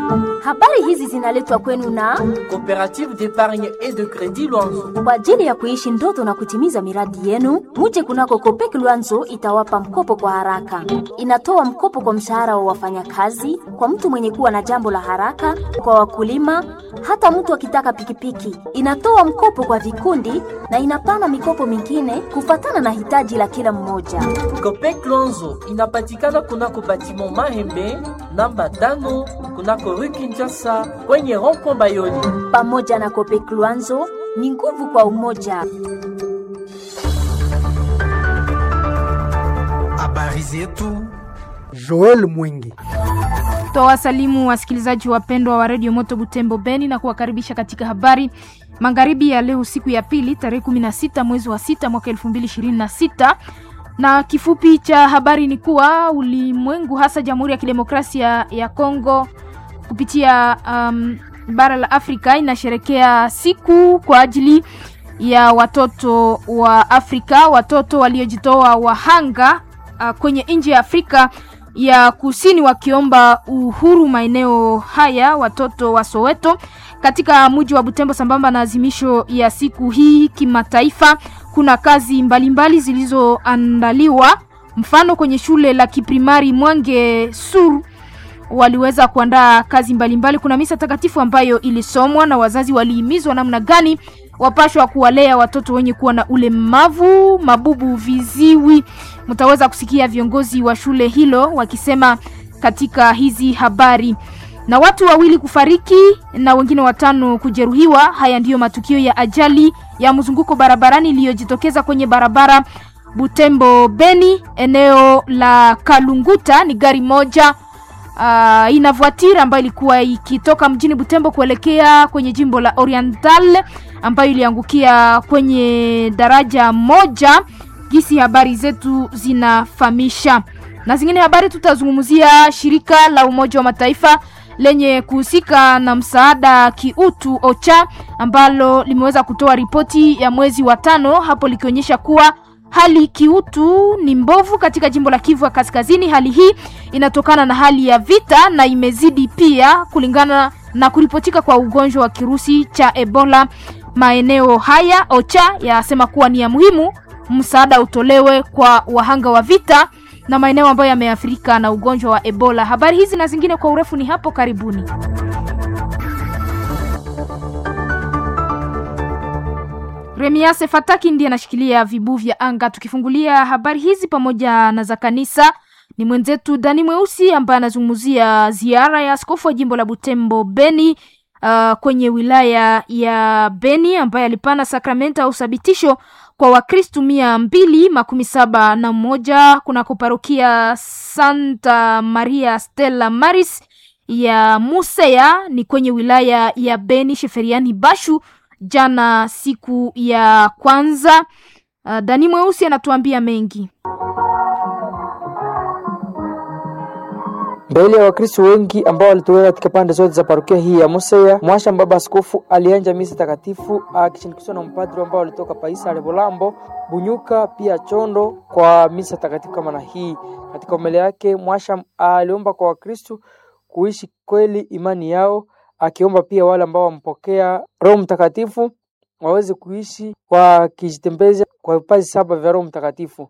Habari hizi zinaletwa kwenu na Coopérative d'épargne et de crédit Luanzo. kwa ajili ya kuishi ndoto na kutimiza miradi yenu. Muje kunako Kopek Luanzo itawapa mkopo kwa haraka. Inatoa mkopo kwa mshahara wa wafanyakazi, kwa mtu mwenye kuwa na jambo la haraka, kwa wakulima, hata mtu akitaka pikipiki. Inatoa mkopo kwa vikundi na inapana mikopo mingine kufatana na hitaji la kila mmoja. Copec Luanzo inapatikana kunako batiment Mahembe namba tano kunako rue Kinshasa kwenye rond-point Bayoni. Pamoja na Kopek Luanzo ni nguvu kwa umoja. Habari zetu Joel Mwingi. Twawasalimu wasikilizaji wapendwa wa redio Moto Butembo Beni na kuwakaribisha katika habari magharibi ya leo, siku ya pili, tarehe 16 mwezi wa sita mwaka 2026 na kifupi cha habari ni kuwa ulimwengu hasa Jamhuri ya Kidemokrasia ya Kongo kupitia um, bara la Afrika inasherekea siku kwa ajili ya watoto wa Afrika, watoto waliojitoa wahanga uh, kwenye nchi ya Afrika ya Kusini wakiomba uhuru maeneo haya, watoto wa Soweto katika mji wa Butembo. Sambamba na azimisho ya siku hii kimataifa, kuna kazi mbalimbali zilizoandaliwa, mfano kwenye shule la kiprimari Mwange Sur waliweza kuandaa kazi mbalimbali mbali. Kuna misa takatifu ambayo ilisomwa na wazazi walihimizwa namna gani wapashwa kuwalea watoto wenye kuwa na ulemavu, mabubu, viziwi. Mtaweza kusikia viongozi wa shule hilo wakisema katika hizi habari. Na watu wawili kufariki na wengine watano kujeruhiwa. Haya ndiyo matukio ya ajali ya mzunguko barabarani iliyojitokeza kwenye barabara Butembo Beni, eneo la Kalunguta. Ni gari moja uh, ina voiture ambayo ilikuwa ikitoka mjini Butembo kuelekea kwenye jimbo la Oriental ambayo iliangukia kwenye daraja moja. Gisi habari zetu zinafahamisha, na zingine habari tutazungumzia shirika la Umoja wa Mataifa lenye kuhusika na msaada kiutu OCHA ambalo limeweza kutoa ripoti ya mwezi wa tano hapo likionyesha kuwa hali kiutu ni mbovu katika jimbo la Kivu ya Kaskazini. Hali hii inatokana na hali ya vita na imezidi pia kulingana na kuripotika kwa ugonjwa wa kirusi cha Ebola maeneo haya. OCHA yasema kuwa ni ya muhimu msaada utolewe kwa wahanga wa vita na maeneo ambayo yameathirika na ugonjwa wa Ebola. Habari hizi na zingine kwa urefu ni hapo karibuni. Remiase Fataki ndiye anashikilia vibu vya anga. Tukifungulia habari hizi pamoja na za kanisa, ni mwenzetu Dani Mweusi ambaye anazungumzia ziara ya askofu wa jimbo la Butembo Beni, uh, kwenye wilaya ya Beni ambaye alipana sakramenta au uthabitisho kwa Wakristu mia mbili makumi saba na moja kunako parokia Santa Maria Stella Maris ya Musea ni kwenye wilaya ya Beni Sheferiani Bashu jana siku ya kwanza. Uh, Dani Mweusi anatuambia mengi. Mbele ya Wakristo wengi ambao walitokea katika pande zote za parokia hii ya Musea, mwasha baba askofu alianja misa takatifu akishirikishwa na mpadri ambao walitoka Paisa Lebolambo, Bunyuka pia Chondo kwa misa takatifu kama na hii. Katika mbele yake mwasha aliomba kwa Wakristo kuishi kweli imani yao, akiomba pia wale ambao wampokea Roho Mtakatifu waweze kuishi wakijitembeza kwa vipaji saba vya Roho Mtakatifu.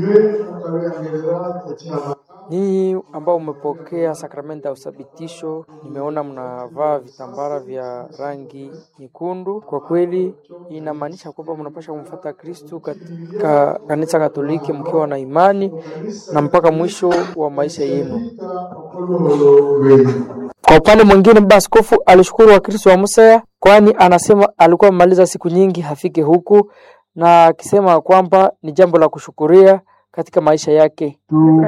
Ninyi ambao umepokea sakramenti ya uthabitisho, nimeona mnavaa vitambara vya rangi nyekundu. Kwa kweli inamaanisha kwamba mnapasha kumfuata Kristu katika kanisa Katoliki mkiwa na imani na mpaka mwisho wa maisha yenu. Kwa upande mwingine, baba askofu alishukuru Wakristo wa Musea, kwani anasema alikuwa amemaliza siku nyingi hafike huku, na akisema kwamba ni jambo la kushukuria katika maisha yake.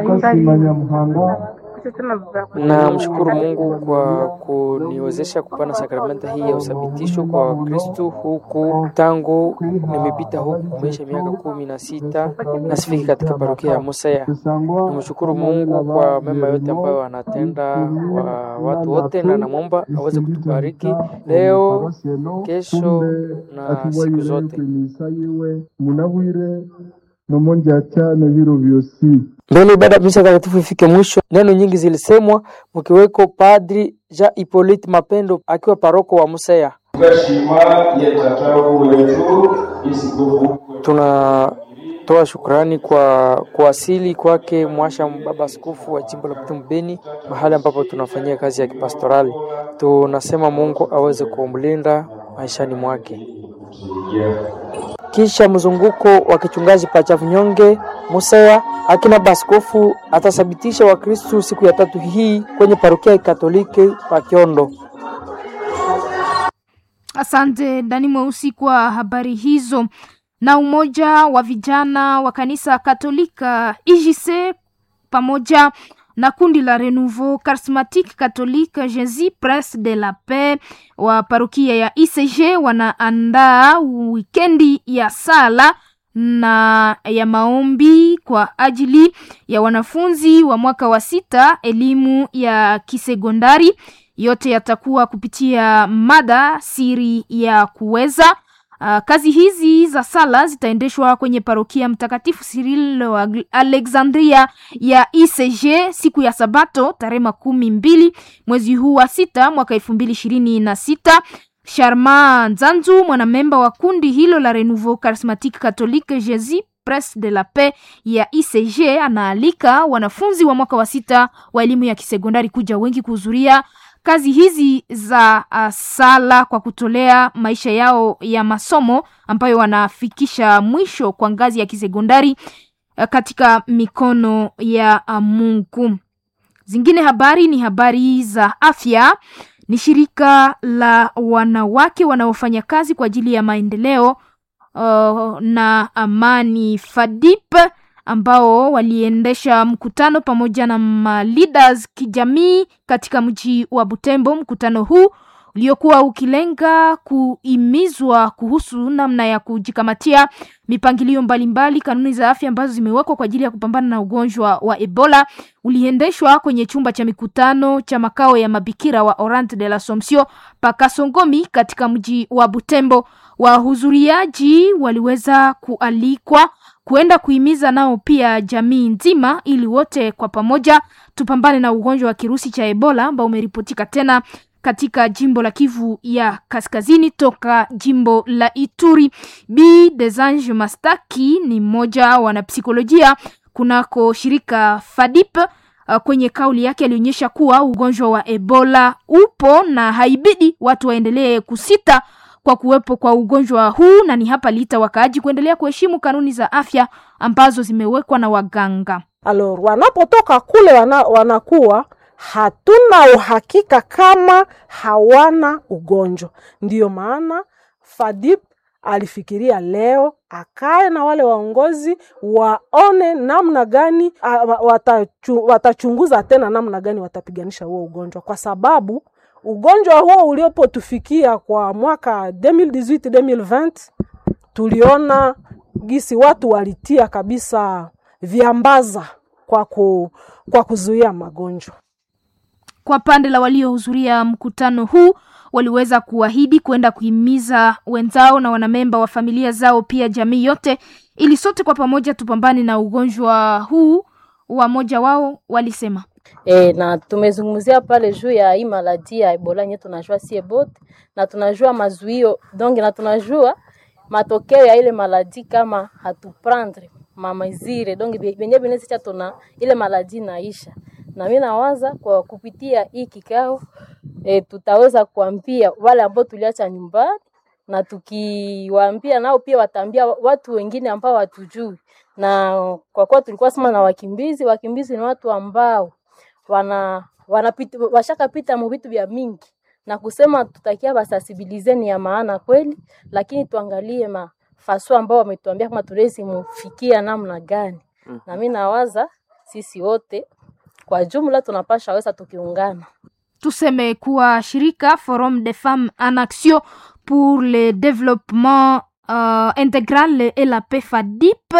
Na mshukuru Mungu kwa kuniwezesha kupana sakramenta hii ya uthabitisho kwa Wakristo huku tangu nimepita huku maisha miaka kumi na sita na sifiki katika parokia ya Musea. Namshukuru Mungu kwa mema yote ambayo anatenda kwa watu wote, na namwomba aweze kutubariki leo, kesho na siku zote. nomonja cyane biro byosi Mbele ibada ya misa takatifu ifike mwisho, neno nyingi zilisemwa, mkiweko Padri Jean Hippolyte Mapendo akiwa paroko wa Museya. tugashima yatatabu wetu isikufu Tunatoa shukrani kwa kuwasili kwake mwasha baba askofu wa jimbo la Butembo Beni, mahali ambapo tunafanyia kazi ya kipastorali. Tunasema Mungu aweze kumlinda maishani mwake. Kisha mzunguko wa kichungaji pachafu nyonge Museya, akina baskofu atathabitisha Wakristu siku ya tatu hii kwenye parokia ya Katoliki pa Kiondo. Asante Dani Mweusi kwa habari hizo. Na umoja wa vijana wa kanisa Katolika IJC pamoja na kundi la Renouveau Charismatique Catholique Jésus Prince de la Paix wa parokia ya ICG wanaandaa wikendi ya sala na ya maombi kwa ajili ya wanafunzi wa mwaka wa sita elimu ya kisekondari. Yote yatakuwa kupitia mada siri ya kuweza. Uh, kazi hizi za sala zitaendeshwa kwenye parokia Mtakatifu Cyril wa Alexandria ya ICG siku ya Sabato tarehe makumi mbili mwezi huu wa sita mwaka elfu mbili ishirini na sita. Sharma Nzanzu mwanamemba wa kundi hilo la Renouveau Charismatique Catholique Jésus Prince de la Paix ya ICG anaalika wanafunzi wa mwaka wa sita wa elimu ya kisekondari kuja wengi kuhudhuria kazi hizi za uh, sala kwa kutolea maisha yao ya masomo ambayo wanafikisha mwisho kwa ngazi ya kisekondari uh, katika mikono ya uh, Mungu. Zingine habari ni habari za afya. Ni shirika la wanawake wanaofanya kazi kwa ajili ya maendeleo uh, na amani FADIP ambao waliendesha mkutano pamoja na ma leaders kijamii katika mji wa Butembo. Mkutano huu uliokuwa ukilenga kuimizwa kuhusu namna ya kujikamatia mipangilio mbalimbali, kanuni za afya ambazo zimewekwa kwa ajili ya kupambana na ugonjwa wa Ebola uliendeshwa kwenye chumba cha mikutano cha makao ya mabikira wa Orante de l'Assomption Pakasongomi katika mji wa Butembo. Wahudhuriaji waliweza kualikwa kuenda kuhimiza nao pia jamii nzima ili wote kwa pamoja tupambane na ugonjwa wa kirusi cha Ebola ambao umeripotika tena katika jimbo la Kivu ya Kaskazini toka jimbo la Ituri. B Desange Mastaki ni mmoja wa wanapsikolojia kunako shirika FADIP. Uh, kwenye kauli yake alionyesha kuwa ugonjwa wa Ebola upo na haibidi watu waendelee kusita kwa kuwepo kwa ugonjwa huu, na ni hapa liita wakaaji kuendelea kuheshimu kanuni za afya ambazo zimewekwa na waganga. Alors wanapotoka kule wana, wanakuwa hatuna uhakika kama hawana ugonjwa. Ndiyo maana FADIP alifikiria leo akae na wale waongozi waone namna gani a, watachu, watachunguza tena namna gani watapiganisha huo ugonjwa, kwa sababu ugonjwa huo uliopotufikia kwa mwaka 2018 2020 tuliona gisi watu walitia kabisa viambaza kwa, ku, kwa kuzuia magonjwa. Kwa pande la waliohudhuria mkutano huu waliweza kuahidi kwenda kuhimiza wenzao na wanamemba wa familia zao, pia jamii yote, ili sote kwa pamoja tupambane na ugonjwa huu. Wamoja wao walisema E, na tumezungumzia pale juu ya hii maladi ya Ebola yenye tunajua sie bote na tunajua mazuio donc na tunajua matokeo ya ile maladi kama hatuprendre mamazire donc benye benesicha tuna ile maladi naisha, na mimi nawaza kwa kupitia hii kikao e, tutaweza kuambia wale ambao tuliacha nyumbani na tukiwaambia nao pia wataambia watu wengine ambao watujui, na kwa kuwa tulikuwa sema na wakimbizi, wakimbizi ni watu ambao wana wanapita washakapita mu vitu vya mingi na kusema tutakia basasibilize ni ya maana kweli, lakini tuangalie mafaso ambao wametuambia kama tulezi mufikia namna gani. mm -hmm. Na mimi nawaza sisi wote kwa jumla tunapasha weza tukiungana, tuseme kuwa shirika Forum des Femmes en Action pour le Développement uh, Intégral et la paix FADIP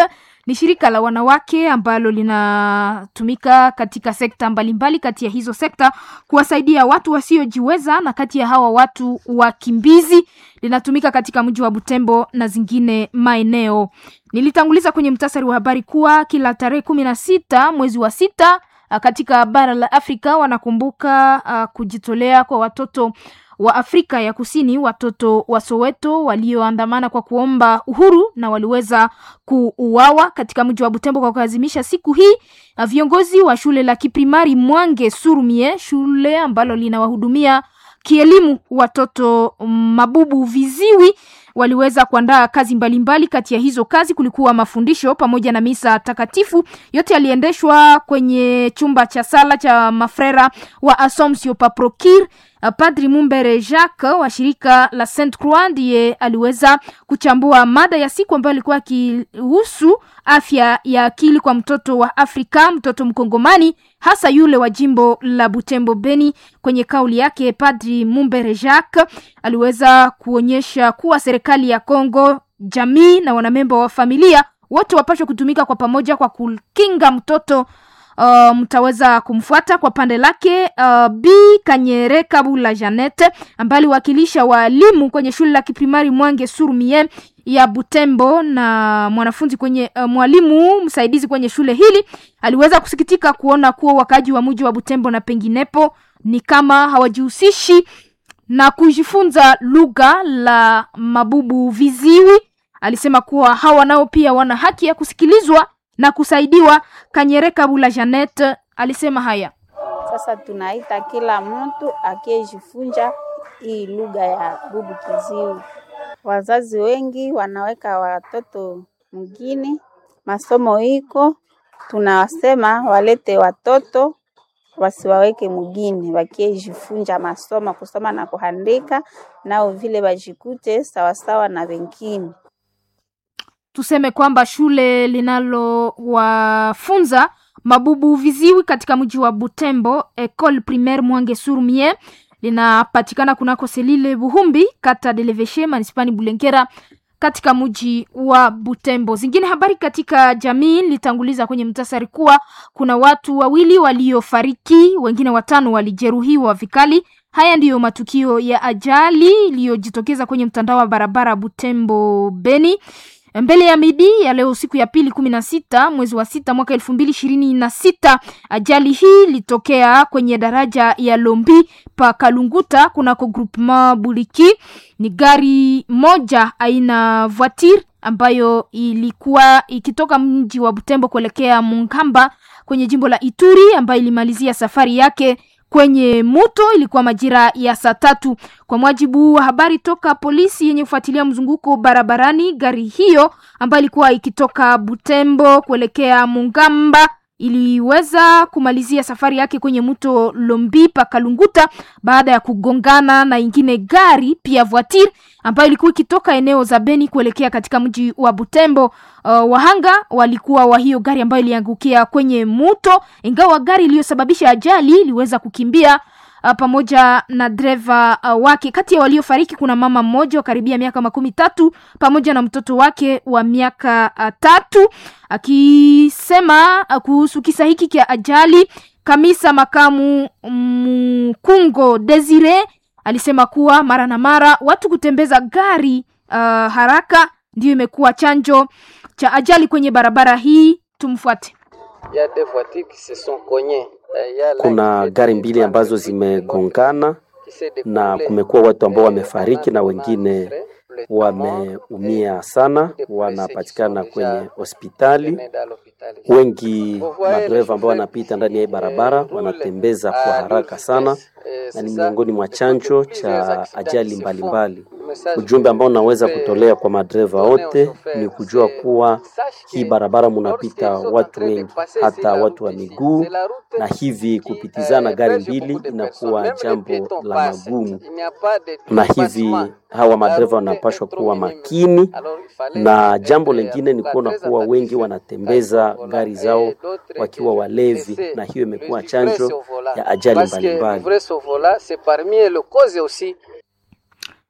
ni shirika la wanawake ambalo linatumika katika sekta mbalimbali. Kati ya hizo sekta kuwasaidia watu wasiojiweza, na kati ya hawa watu wakimbizi linatumika katika mji wa Butembo na zingine maeneo. Nilitanguliza kwenye mtasari wa habari kuwa kila tarehe kumi na sita mwezi wa sita katika bara la Afrika wanakumbuka uh, kujitolea kwa watoto wa Afrika ya Kusini, watoto wa Soweto walioandamana kwa kuomba uhuru na waliweza kuuawa katika mji wa Butembo. Kwa kuadhimisha siku hii, viongozi wa shule la kiprimari Mwange Surumie, shule ambalo linawahudumia kielimu watoto mabubu viziwi waliweza kuandaa kazi mbalimbali mbali. Kati ya hizo kazi kulikuwa mafundisho pamoja na misa takatifu. Yote yaliendeshwa kwenye chumba cha sala cha mafrera wa Assomption Paprokir. Padri Mumbere Jacques wa shirika la Saint Croix ndiye aliweza kuchambua mada ya siku ambayo ilikuwa ikihusu afya ya akili kwa mtoto wa Afrika, mtoto mkongomani hasa yule wa jimbo la Butembo Beni. Kwenye kauli yake, Padri Mumbere Jacques aliweza kuonyesha kuwa serikali ya Kongo, jamii na wanamemba wa familia wote wapashwa kutumika kwa pamoja kwa kukinga mtoto. Uh, mtaweza kumfuata kwa pande lake uh, Bi Kanyere Kabula Janete ambaye aliwakilisha walimu kwenye shule la kiprimari Mwange Surumie ya Butembo na mwanafunzi kwenye uh, mwalimu msaidizi kwenye shule hili aliweza kusikitika kuona kuwa wakaji wa mji wa Butembo na penginepo ni kama hawajihusishi na kujifunza lugha la mabubu viziwi. Alisema kuwa hawa nao pia wana haki ya kusikilizwa na kusaidiwa. Kanyere Kabula Janet alisema haya. Sasa tunaita kila mtu akiyejifunza hii lugha ya bubu kiziwi. Wazazi wengi wanaweka watoto mgini, masomo iko, tunawasema walete watoto wasiwaweke mgini, wakiejifunza masomo kusoma na kuandika, nao vile wajikute sawasawa na wengine. Tuseme kwamba shule linalowafunza mabubu viziwi katika mji wa Butembo, Ecole Primaire Mwange Surumie, linapatikana kunako Selile Buhumbi, kata Deleveshe, manispani Bulengera, katika mji wa Butembo. Zingine habari katika jamii litanguliza kwenye mtasari kuwa kuna watu wawili waliofariki, wengine watano walijeruhiwa vikali. Haya ndiyo matukio ya ajali iliyojitokeza kwenye mtandao wa barabara Butembo Beni mbele ya midi ya leo siku ya pili kumi na sita mwezi wa sita mwaka elfu mbili ishirini na sita. Ajali hii ilitokea kwenye daraja ya Lombi pa Kalunguta kunako groupement Buliki. Ni gari moja aina voiture ambayo ilikuwa ikitoka mji wa Butembo kuelekea Mungamba kwenye jimbo la Ituri ambayo ilimalizia safari yake kwenye moto. Ilikuwa majira ya saa tatu. Kwa mujibu wa habari toka polisi yenye kufuatilia mzunguko barabarani, gari hiyo ambayo ilikuwa ikitoka Butembo kuelekea Mungamba iliweza kumalizia safari yake kwenye mto Lombi pa Kalunguta baada ya kugongana na ingine gari pia voiture ambayo ilikuwa ikitoka eneo za Beni kuelekea katika mji wa Butembo. Uh, wahanga walikuwa wa hiyo gari ambayo iliangukia kwenye mto, ingawa gari iliyosababisha ajali iliweza kukimbia uh, pamoja na dereva uh, wake. Kati ya waliofariki kuna mama mmoja wa karibia miaka makumi tatu pamoja na mtoto wake wa miaka uh, tatu. Akisema uh, kuhusu kisa hiki cha ajali, kamisa makamu Mkungo Desire alisema kuwa mara na mara watu kutembeza gari uh, haraka ndiyo imekuwa chanjo cha ajali kwenye barabara hii. Tumfuate. Kuna gari mbili ambazo zimegongana na kumekuwa watu ambao wamefariki na wengine wameumia sana, wanapatikana kwenye hospitali. Wengi madereva ambao wanapita ndani ya hii barabara wanatembeza kwa haraka sana, na ni miongoni mwa chanjo cha ajali mbalimbali. Ujumbe ambao unaweza kutolea kwa madereva wote ni kujua kuwa hii barabara munapita watu wengi, hata watu wa miguu, na hivi kupitizana gari mbili inakuwa jambo la magumu, na hivi hawa madereva wanapashwa kuwa makini. Na jambo lingine ni kuona kuwa wengi wanatembeza gari zao wakiwa walevi, na hiyo imekuwa chanjo ya ajali mbalimbali.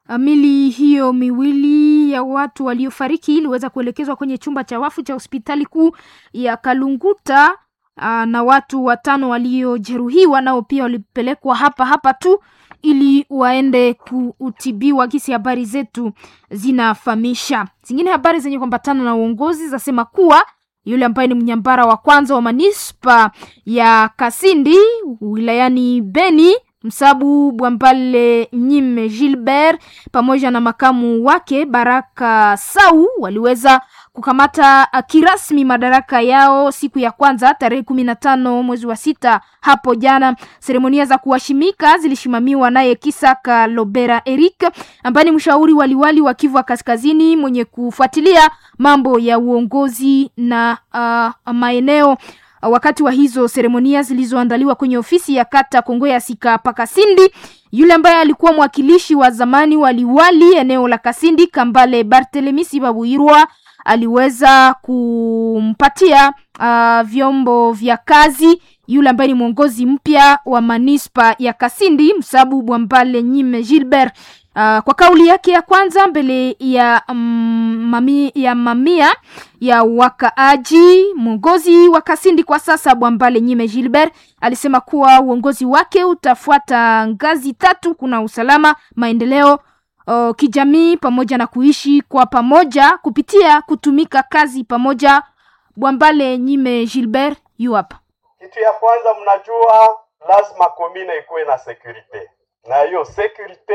Mili hiyo miwili ya watu waliofariki iliweza kuelekezwa kwenye chumba cha wafu cha hospitali kuu ya Kalunguta. Aa, na watu watano waliojeruhiwa nao pia walipelekwa hapa hapa tu ili waende kutibiwa. Kisi habari zetu zinafahamisha. Zingine habari zenye kuambatana na uongozi zasema kuwa yule ambaye ni mnyambara wa kwanza wa manispa ya Kasindi wilayani Beni Msabu Bwambale Nyime Gilbert pamoja na makamu wake Baraka Sau waliweza kukamata kirasmi madaraka yao siku ya kwanza tarehe kumi na tano mwezi wa sita hapo jana. Seremonia za kuwashimika zilishimamiwa naye Kisaka Lobera Eric ambaye ni mshauri waliwali wa Kivu Kaskazini mwenye kufuatilia mambo ya uongozi na uh, maeneo wakati wa hizo seremonia zilizoandaliwa kwenye ofisi ya kata Kongo ya Sika Pakasindi, yule ambaye alikuwa mwakilishi wa zamani waliwali eneo la Kasindi Kambale Barthelemy Sibabuirwa aliweza kumpatia uh, vyombo vya kazi yule ambaye ni mwongozi mpya wa manispa ya Kasindi Msabu Bwambale Nyime Gilbert. Uh, kwa kauli yake ya kwanza mbele ya um, mami, ya mamia ya wakaaji, mwongozi wa Kasindi kwa sasa Bwambale Nyime Gilbert alisema kuwa uongozi wake utafuata ngazi tatu: kuna usalama, maendeleo uh, kijamii pamoja na kuishi kwa pamoja kupitia kutumika kazi pamoja. Bwambale Nyime Gilbert yu hapa. Kitu ya kwanza, mnajua lazima komine ikuwe na sekurite, na hiyo sekurite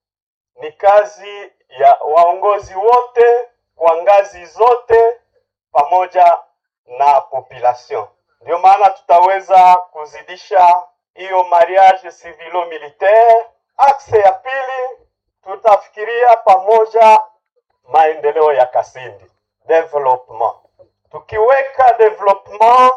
ni kazi ya waongozi wote kwa ngazi zote pamoja na population. Ndio maana tutaweza kuzidisha hiyo mariage civilo militaire. Akse ya pili tutafikiria pamoja maendeleo ya Kasindi, development. Tukiweka development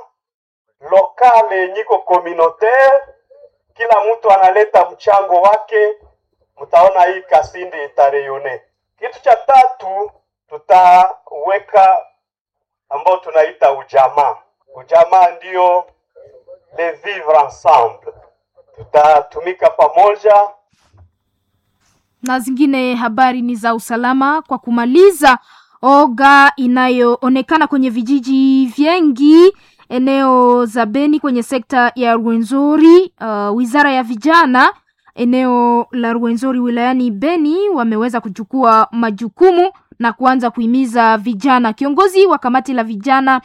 lokale yenyiko communautaire, kila mtu analeta mchango wake mtaona hii Kasindi itareyone. Kitu cha tatu tutaweka ambao tunaita ujamaa. Ujamaa ndio le vivre ensemble, tutatumika pamoja. Na zingine habari ni za usalama. Kwa kumaliza oga inayoonekana kwenye vijiji vyengi eneo za Beni kwenye sekta ya Rwenzori, uh, wizara ya vijana eneo la Rwenzori wilayani Beni wameweza kuchukua majukumu na kuanza kuhimiza vijana. Kiongozi wa kamati la vijana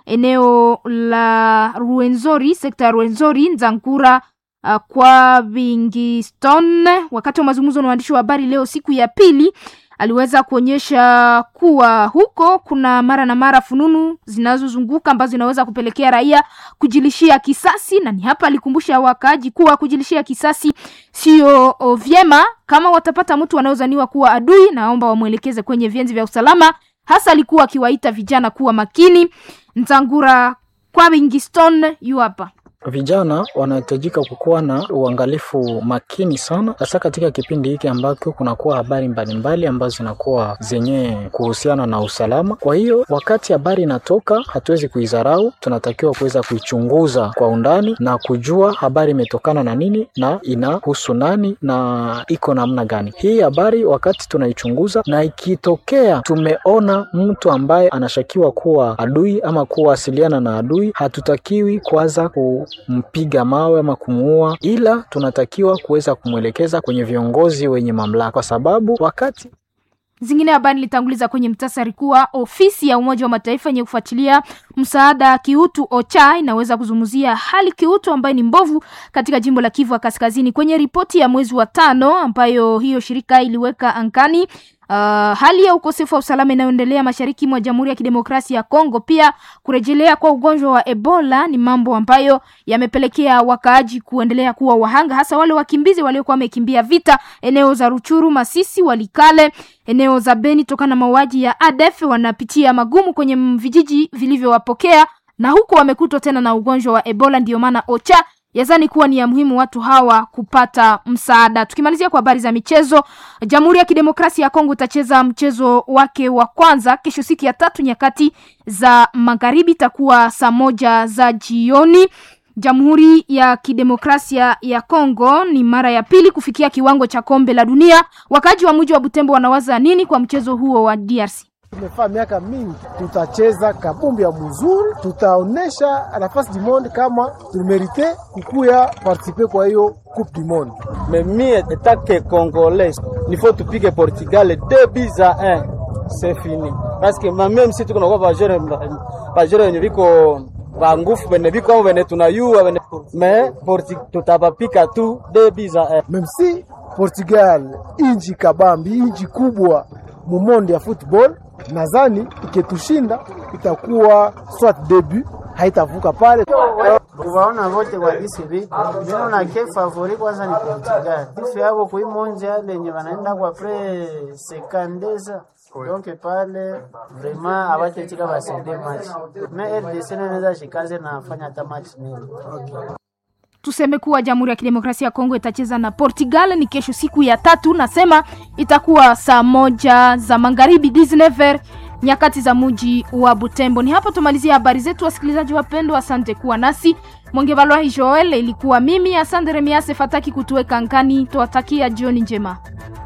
eneo la Rwenzori, sekta ya Rwenzori, Nzankura uh, kwa Vingiston, wakati wa mazungumzo na waandishi wa habari leo siku ya pili, aliweza kuonyesha kuwa huko kuna mara na mara fununu zinazozunguka ambazo zinaweza kupelekea raia kujilishia kisasi, na ni hapa alikumbusha wakaaji kuwa kujilishia kisasi sio vyema. Kama watapata mtu wanaozaniwa kuwa adui, naomba wamwelekeze kwenye vienzi vya usalama. Hasa alikuwa akiwaita vijana kuwa makini. Ntangura kwa Wingiston yu hapa. Vijana wanahitajika kukuwa na uangalifu makini sana, hasa katika kipindi hiki ambako kunakuwa habari mbalimbali ambazo zinakuwa zenye kuhusiana na usalama. Kwa hiyo wakati habari inatoka, hatuwezi kuidharau, tunatakiwa kuweza kuichunguza kwa undani na kujua habari imetokana na nini na inahusu nani na iko namna gani. Hii habari wakati tunaichunguza, na ikitokea tumeona mtu ambaye anashakiwa kuwa adui ama kuwasiliana na adui, hatutakiwi kwanza ku mpiga mawe ama kumuua, ila tunatakiwa kuweza kumwelekeza kwenye viongozi wenye mamlaka, kwa sababu wakati zingine habari nilitanguliza kwenye mtasari kuwa ofisi ya Umoja wa Mataifa yenye kufuatilia msaada kiutu OCHA inaweza kuzungumzia hali kiutu ambayo ni mbovu katika jimbo la Kivu Kaskazini. Kwenye ripoti ya mwezi wa tano ambayo hiyo shirika iliweka ankani Uh, hali ya ukosefu wa usalama inayoendelea mashariki mwa Jamhuri ya Kidemokrasia ya Kongo, pia kurejelea kwa ugonjwa wa Ebola ni mambo ambayo yamepelekea wakaaji kuendelea kuwa wahanga, hasa wale wakimbizi waliokuwa wamekimbia vita eneo za Ruchuru, Masisi, Walikale, eneo za Beni tokana na mauaji ya ADF, wanapitia magumu kwenye vijiji vilivyowapokea na huku wamekutwa tena na ugonjwa wa Ebola. Ndiyo maana OCHA yazani kuwa ni ya muhimu watu hawa kupata msaada. Tukimalizia kwa habari za michezo, Jamhuri ya Kidemokrasia ya Kongo itacheza mchezo wake wa kwanza kesho siku ya tatu nyakati za magharibi, itakuwa saa moja za jioni Jamhuri ya Kidemokrasia ya Kongo ni mara ya pili kufikia kiwango cha kombe la dunia. Wakaji wa mji wa Butembo wanawaza nini kwa mchezo huo wa DRC? Tumefaa miaka mingi, tutacheza kabumbi ya mzuri, tutaonesha nafasi du monde kama tumerite kukuya participe kwa hiyo coupe du monde. Memie etake congolais nifo tupike Portugal 2 buts à 1 c'est fini parce que même si tuko nakuwa bajere bajere wenye viko bangufu bene biko amo bene tunayua bene me Porti tutapapika tu 2 buts à 1 Même si Portugal inji kabambi, inji kubwa mumondi ya football, nadhani iketushinda itakuwa swat debut, haitavuka pale. kuvaona vote kwa gisi viko mino na ke favori kwanza ni Portugal tifu yavo kuimonja lenye wanaenda kwa pre sekandeza donc pale vraiment avatechika vasende match me RDC neneza shikaze na fanya hata match nini okay. Tuseme kuwa Jamhuri ya Kidemokrasia ya Kongo itacheza na Portugal ni kesho siku ya tatu, nasema itakuwa saa moja za magharibi 19 nyakati za muji wa Butembo. Ni hapo tumalizia habari zetu, wasikilizaji wapendwa, asante kuwa nasi. Mongevalwahi Joel ilikuwa mimi, asante Remiase Fataki kutuweka ngani, tuwatakia jioni njema.